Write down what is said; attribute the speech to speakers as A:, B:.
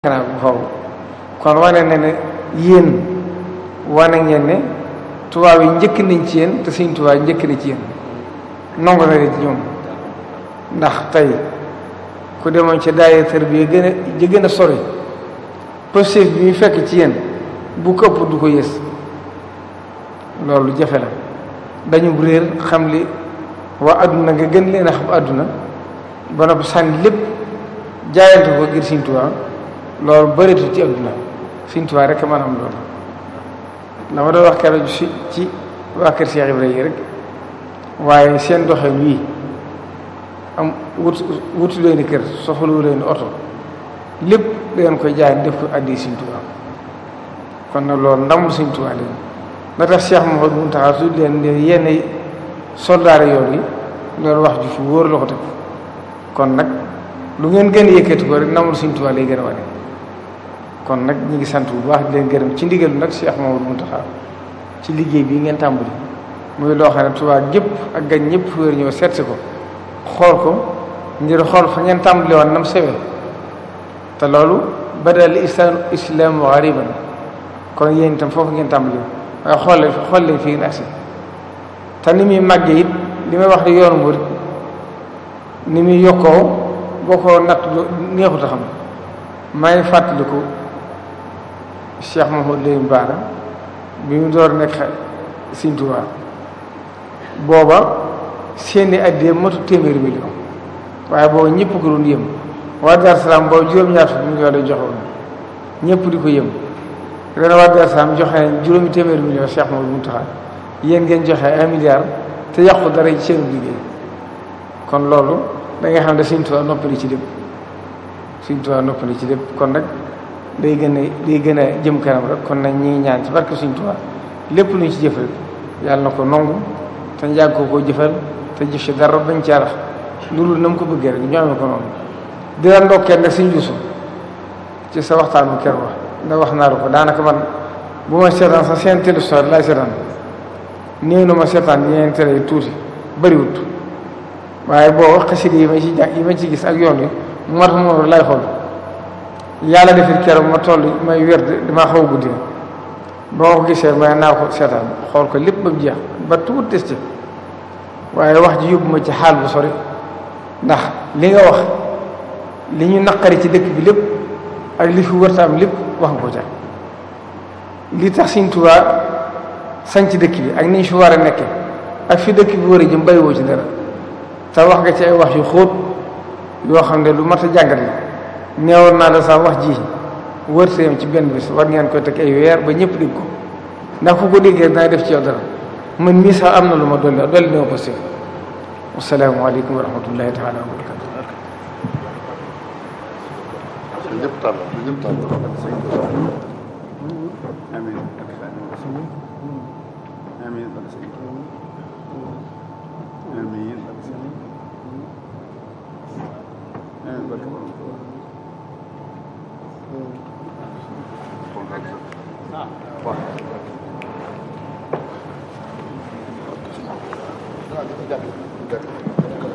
A: xanaa bu xaw kon wane na ne yéen wane ngeen ne tubaab yi njëkk nañ ci yéen te Sëriñ Tuubaa njëkk na ci yéen nangu na ci ñoom ndax tey ku demoon ci daayira tarbiya gën a ji gën a sori positif bi ñu fekk ci yéen bu ko ëpp du ko yées loolu jafe la dañu réer xam li waa adduna nga gën leen a xam adduna ba noppi sànni lépp jaayante ko ngir Sëriñ Tuubaa loolu bëreetul ci adduna Sëriñ Tuubaa rek man am loolu la ma doon wax keroog si ci waa kër Cheikh Ibrahima yi rek waaye seen doxin wii am wut wutu leen kër soxlawu leen oto lépp dangeen koy jaay def ko addi Sëriñ Tuubaa kon nag loolu ndamul Sëriñ Tuubaa leen la tax Cheikh Mouhamadou Mountakha su leen ne yenn soldaare yoon yi loolu wax ju fi wóor la ko teg kon nag lu ngeen gën a yëkkati ko rek ndamul Sëriñ Tuubaa lay gën a wane kon nag ñi ngi sant bu baax di leen gërëm ci ndigalu nag Cheikh Mouhamadou Mountakha ci liggéey bi ngeen tàmbali muy loo xam ne Tuubaa gépp ak gañ ñëpp fu wér ñëw seet si ko xool ko ngir xool fa ngeen tàmbali woon nam sewee te loolu badal islam islaamu gariban kon yéen itam foofu ngeen tàmbali waaye xool leen xool leen fii ngeen agsi te ni muy màggee it li may wax di yoonu murid ni muy yokkoo boo ko natt neexut a xam maa ngi fàttaliku Cheikh Mouhamadou Lamine Bara bi mu door nekk Sëriñ Tuubaa booba seeni addiyee matu téeméeri million waaye booba ñëpp ko doon yëm waa Dar Salaam boobu juróom-ñaar fukki million lay joxoon ñëpp di ko yëm ren waa Dar Salaam joxe nañ juróomi téeméeri million Cheikh Mouhamadou Mountakha yéen ngeen joxe un milliard te yàqu dara ci seen liggéey kon loolu da nga xam ne Sëriñ Tuubaa noppali ci lépp Sëriñ Tuubaa noppali ci lépp kon nag day gën a day gën a jëm kanam rek kon nag ñi ngi ñaan ci barke Sëriñ Tuubaa lépp luñ ci jëf rek yàlla na ko nangu te njàgg ko koo jëfal te jëf ci dara bañ ci arax loolu na mu ko bëggee rek ñu amee ko noonu di la ndokkee nag Sëriñ Yuusu ci sa waxtaanu ker wax ndax wax naa la ko daanaka man bu ma seetaan sa seen télévision laay seetaan néew na ma seetaan yeneen télé yi tuuti bëriwut waaye boo xasida yi ma ci jàng yi ma ci gis ak yoon yi moo tax moom lay xool yàlla defit keroog ma toll may wér damaa xaw a guddi ba ma ko gisee may naa ko seetaan xool ko lépp ba mu jeex ba tuut des ci waaye wax ji yóbbu ma ci xaal bu sori ndax li nga wax li ñu naqari ci dëkk bi lépp ak li fi wërta am lépp wax nga ko ca li tax Sëriñ Tuubaa sañ ci dëkk bi ak ni ñu fi war a nekke ak fi dëkk bi war a jëm bàyyiwoo ci dara te wax nga ci ay wax yu xóot yoo xam ne lu mat a jàngat la neewoon naa la sax wax ji wërteem ci benn bis war ngeen koy teg ay weer ba ñëpp dégg ko ndax ku ko déggee dana def ci yow dara man mii sax am na lu ma dolli dolli dama ko si wasalaamu aleykum wa rahmatullahi taala wa barakatu
B: ñëpp tàll ñëpp tàll amiin amiin amiin amiin barke borom waaw